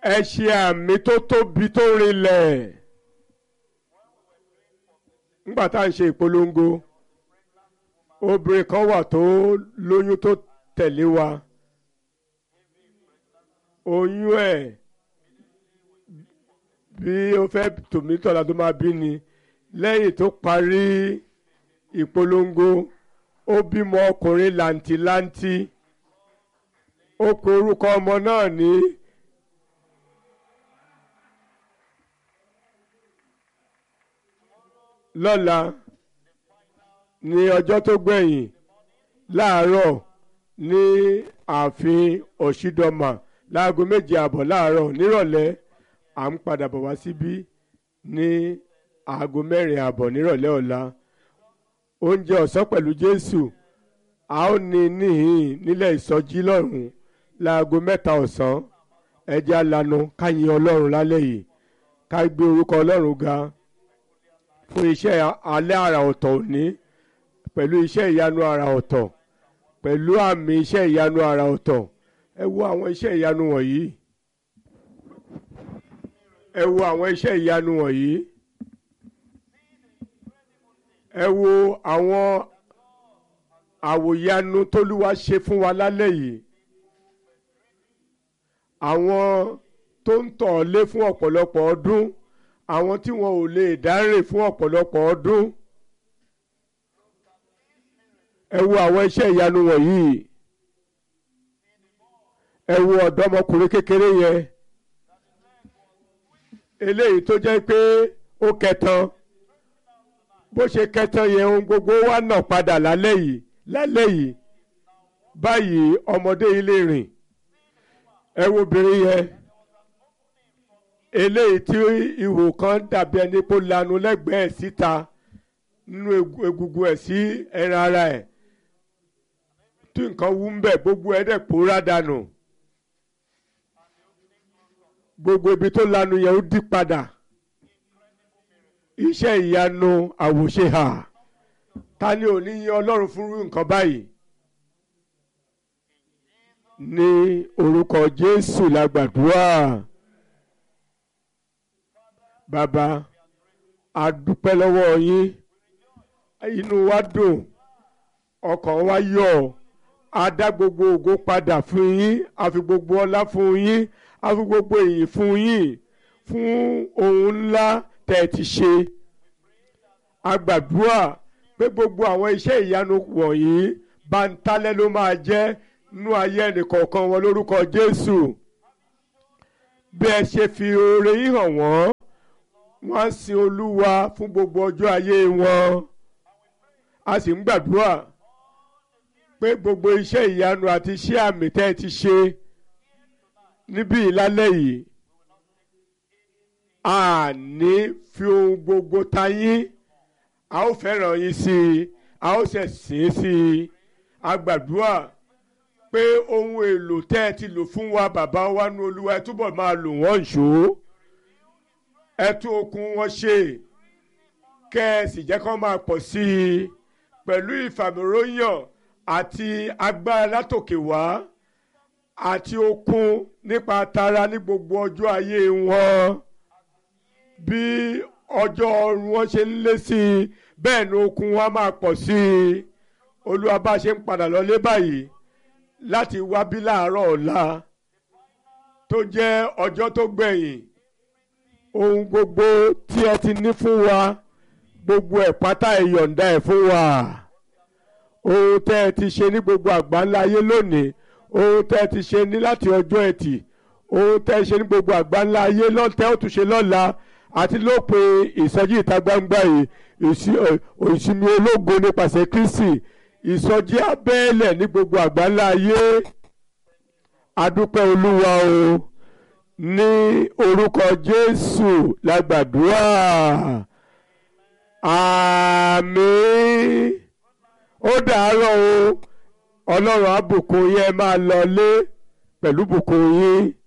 ẹ ṣe àmì tó tóbi tó rinlẹ̀ nígbà tá à ń ṣe ìpolongo obìnrin kan wà tó lóyún tó tẹ̀lé wa oyún ẹ̀ bí ó fẹ́ tòmítọ́lá tó máa bí ni lẹ́yìn tó parí ìpolongo ó bímọ ọkùnrin làǹtìlanti ó pe orúkọ ọmọ náà ní lọ́la ní ọjọ́ tó gbẹ̀yìn láàárọ̀ ní ààfin ọ̀ṣídọ́mà láago méje àbọ̀ láàárọ̀ nírọ̀lẹ́ à ń padà bọ̀ wá síbí ní aago mẹ́rin àbọ̀ nírọ̀lẹ́ ọ̀la oúnjẹ ọ̀sán pẹ̀lú Jésù a ó ní níhìn nílẹ̀ ìsọjí lọ́rùn láago mẹ́ta ọ̀sán ẹ jẹ́ alanu ká yin Ọlọ́run lálẹ́ yìí ká gbé orúkọ Ọlọ́run ga fún iṣẹ́ alẹ́ àrà ọ̀tọ̀ òní pẹ̀lú iṣẹ́ ìyanu àrà ọ̀tọ̀ pẹ̀lú àmì iṣẹ́ ìyanu àrà ọ̀tọ̀ ẹ wo àwọn iṣẹ́ ìyanu wọ̀nyí ẹ wo àwọn iṣẹ́ ìyanu wọ̀nyí ẹ wo àwọn àwòyanu tólúwa ṣe fún wa lálẹ́ yìí àwọn tó ń tọ̀ lé fún ọ̀pọ̀lọpọ̀ ọdún àwọn tí wọn ò lè dárìn fún ọ̀pọ̀lọpọ̀ ọdún ẹ wo àwọn iṣẹ́ ìyanu wọ̀nyí ẹ wo ọ̀dọ́mọkùnrin kékeré yẹn eléyìí tó jẹ́ pé ó kẹtan bó ṣe kẹtan yẹn ohun gbogbo wá nà padà lálẹ́ yìí lálẹ́ yìí báyìí ọmọdé yìí lè rìn ẹ wo obìnrin yẹn eléyìí tí ihò kan dàbí ẹni pé ó lanu lẹ́gbẹ̀ẹ́ síta nínú egungun ẹ̀ sí ẹran ara ẹ̀ tí nǹkan wú ń bẹ̀ gbogbo ẹ̀ dẹ̀ pòórá dànù gbogbo ibi tó lanu yẹn ó dí padà iṣẹ́ ìyanu àwòṣe hà ta ni ò ní yin ọlọ́run fún irú nǹkan báyìí ní orúkọ jésù la gbàdúrà bàbá a dúpẹ́ lọ́wọ́ yín inú wa dùn ọkàn wa yọ̀ a dá gbogbo ògo padà fún yín a fi gbogbo ọlá fún yín a fi gbogbo èyí fún yín fún ohun ńlá tẹ́ ẹ ti ṣe a gbàdúrà pé gbogbo àwọn iṣẹ́ ìyanu wọ̀nyí bántálẹ́ ló máa jẹ́ nú ayé ẹnìkọ̀ọ̀kan wọn lórúkọ Jésù bí ẹ ṣe fi oore yín hàn wọ́n wọ́n á sin Olúwa fún gbogbo ọjọ́ ayé wọn a sì ń gbàdúrà pé gbogbo iṣẹ́ ìyanu àti iṣẹ́ àmì tẹ́ ẹ ti ṣe níbí ìlálẹ́ yìí a ní fi ohun gbogbo ta yín a ó fẹ́ràn yín sí i a ó ṣe sìn sí i a gbàdúrà pé ohun èlò tẹ́ ẹ ti lò fún wa bàbá wa nu olúwa ẹ túbọ̀ máa lò wọ́n ṣó ẹ tún okun wọn ṣe kẹ́ ẹ sì jẹ́ kó máa pọ̀ sí i pẹ̀lú ìfàmìróyàn àti agbára látòkè wá àti okun nípa tara ní gbogbo ọjọ́ ayé wọn bí ọjọ́ ọrùn wọn ṣe ń lé sí i bẹ́ẹ̀ ni okun wọn máa pọ̀ sí i olúwa bá ṣe ń padà lọlé báyìí láti wá bí láàárọ̀ ọ̀la tó jẹ́ ọjọ́ tó gbẹ̀yìn ohun gbogbo tí ẹ ti ní fún wa gbogbo ẹ̀ pátá ẹ yọ̀ǹda ẹ̀ fún wa ohun tẹ́ ẹ ti ṣe ní gbogbo àgbáńlá ayé lónìí ohun tẹ́ ẹ ti ṣe ní láti ọjọ́ ẹtì ohun tẹ́ ẹ ṣe ní gbogbo àgbáńlá ayé lọ́tẹ́ ó tún ṣe lọ́la àti lópin ìsọjí ìta gbangba yìí ìsinmi ológo nípasẹ̀ Kristi ìsọjí abẹ́ẹ̀lẹ̀ ní gbogbo àgbáńlá ayé adúpẹ́ olúwa o ní orúkọ Jésù la gbàdúrà àmín ó dàárọ̀ o ọlọ́run á bùkún yín ẹ máa lọ lé pẹ̀lú bùkún yín.